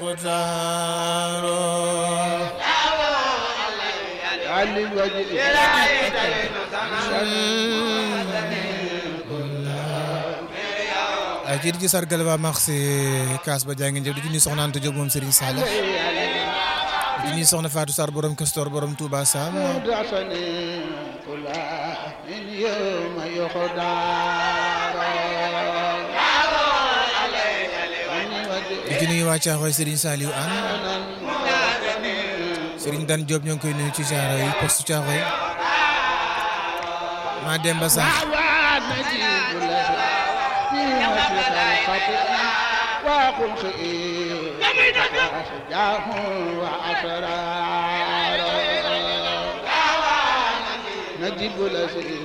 المختار علي الوجه ay ci di ci sargal ba max si kaas ba jaa ngeen jëf di ci nuyu soxna Anta Diop moom Serigne Sall di ci nuyu soxna Fatou Sarr borom Castor borom Touba Sam دعسني كل من يوم يخدار di ci nuyu waa Caaxoy Serigne Saliou Anne Serigne Dan Diop ñoo ngi koy nuyu ci Caaxoy yi poste Caaxoy maa Demba sax نجيب له فيها خلقة وقل خير وأشجاه وأسرار نجيب له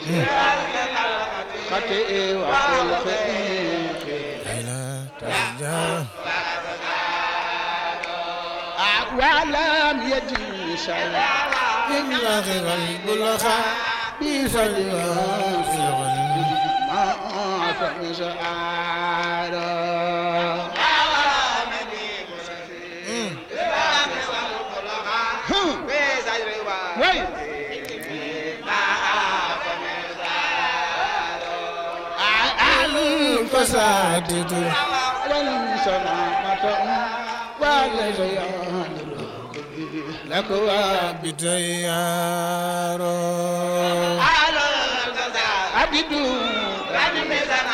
خطئ وقل خير la tasja ولم يجي شيء min axiral bulaxa bi faliwa ما فمسعار وي fasaditu والسلامة والزيان لك bitayaro عبد